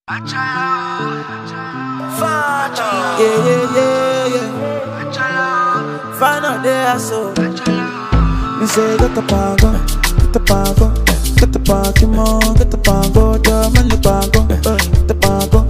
Yeah, yeah, yeah, yeah. Find out there, so. Me say, get the pango, get the pango, get the Pokemon, get the pango, the man the pango, uh, get the pango.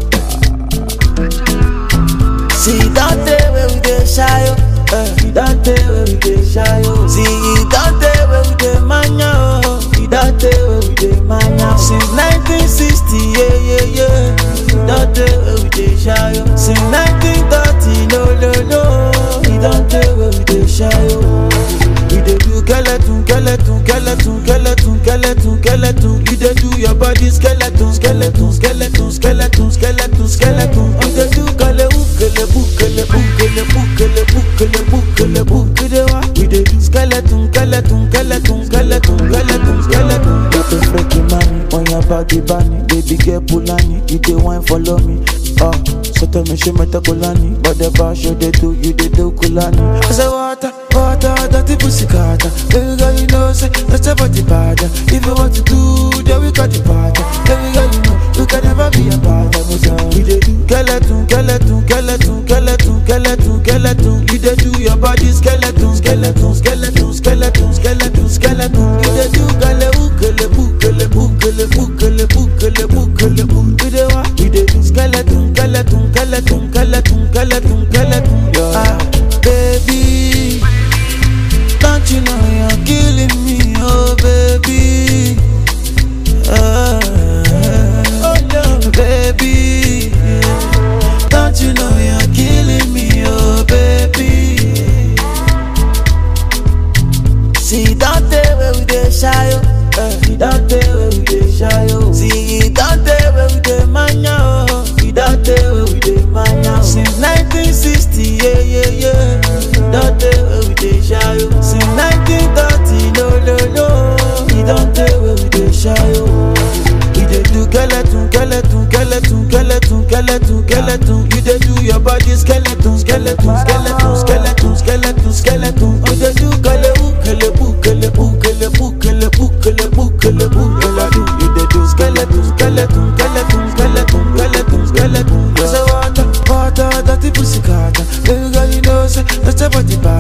See, that day where we get shy, oh. Uh, see, that day where we get shy, oh. See, that day where we get mania, oh. See, that day where we get mania. Since 1960, yeah, yeah, yeah. See, that day where we get shy, oh. Since 1930, no, no, no. See, that day where we get shy, oh. We dey do skeleton, skeleton, skeleton, skeleton, skeleton, skeleton. You dey do your body skeleton, skeleton, skeleton, skeleton, skeleton, skeleton. You dey do kele kele bu kele bu kele bu kele bu kele bu kele bu. You dey wa? We dey do skeleton, skeleton, skeleton, skeleton, skeleton, skeleton. You dey freaky money on your body, bunny. Baby girl Pulani, you dey wine follow me. Oh, so tell me she meta Kulani, but the bar show they do, you dey do Kulani. I say water, water, dirty pussy carter. Baby girl, you know say that's a body bad. If you want to do, then we got the party. Baby girl, you know you can never be a bad. We dey do skeleton, skeleton, skeleton, skeleton, skeleton, skeleton. You dey do your body skeleton, skeleton, skeleton, skeleton, skeleton, skeleton. You dey do kele ukele bukele bukele bukele bukele bukele bu. You dey wa? You dey do skeleton, skeleton, skeleton, skeleton, skeleton, skeleton. Ah, baby. Don't you know you're killing me, oh baby? Ah, oh no, baby. Don't you know you're killing me, oh baby? See that day where we dey shy, oh. Eh, See that day where we dey shy, oh. See that day where we dey mania, oh. See that day where we dey mania. oh. Since 1960, yeah, yeah, yeah. That day where we dey shy, oh. Since 1930, no, no, no. See that day where we dey shy, oh. We dey do skeleton, skeleton, skeleton, skeleton, skeleton, skeleton. You dey do your body skeleton, skeleton, skeleton, skeleton, skeleton, skeleton. You dey do kele kele bu kele bu kele bu kele bu kele bu kele bu kele bu. You dey do skeleton, skeleton, skeleton, skeleton, skeleton, skeleton. I say water, water, dirty pussy carter. Baby girl, you know say that's a body bad.